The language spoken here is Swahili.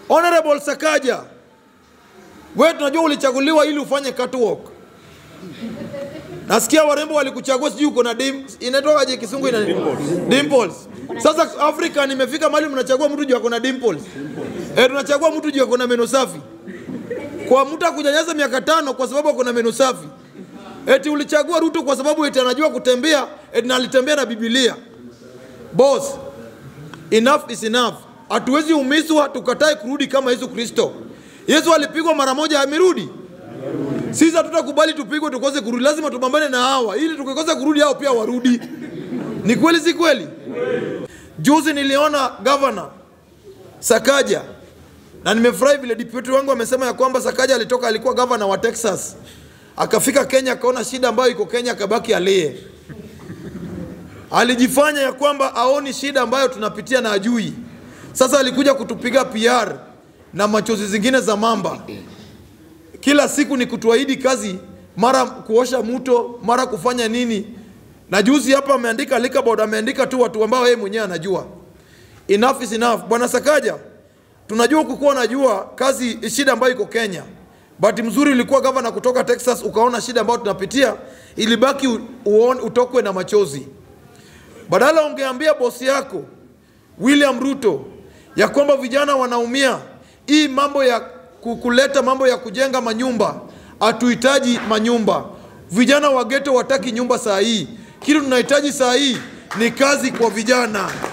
Honorable Sakaja, wewe tunajua ulichaguliwa ili ufanye catwalk. Nasikia warembo walikuchagua, sijui uko na dim, inatokaje kisungu ina dimples. Sasa Afrika nimefika mahali mnachagua mtu juu ako na dimples. Eh, tunachagua mtu juu ako na meno safi. Kwa mtu akunyanyasa miaka tano kwa sababu ako na meno safi. Eti ulichagua Ruto kwa sababu eti anajua kutembea, eti na alitembea na Biblia. Boss, enough is enough. Hatuwezi umizwa tukatae kurudi kama Yesu Kristo. Yesu alipigwa mara moja amerudi. Sisi hatutakubali tupigwe tukose kurudi, lazima tupambane na hawa ili tukikosa kurudi hao pia warudi. Ni kweli si kweli? Juzi niliona governor Sakaja na nimefurahi vile deputy wangu amesema ya kwamba Sakaja alitoka, alikuwa governor wa Texas, akafika Kenya, akaona shida ambayo iko Kenya, akabaki alie. Alijifanya ya kwamba aoni shida ambayo tunapitia na ajui. Sasa alikuja kutupiga PR na machozi zingine za mamba. Kila siku ni kutuahidi kazi, mara kuosha mto, mara kufanya nini. Na juzi hapa ameandika liquor board, ameandika tu watu ambao yeye mwenyewe anajua. Enough is enough. Bwana Sakaja, tunajua kukuwa najua kazi shida ambayo iko Kenya. Bahati mzuri ulikuwa gavana kutoka Texas, ukaona shida ambayo tunapitia, ilibaki u- uone, utokwe na machozi. Badala ungeambia bosi yako William Ruto ya kwamba vijana wanaumia, hii mambo ya ku- kuleta mambo ya kujenga manyumba, hatuhitaji manyumba. Vijana wa geto wataki nyumba saa hii, kile tunahitaji saa hii ni kazi kwa vijana.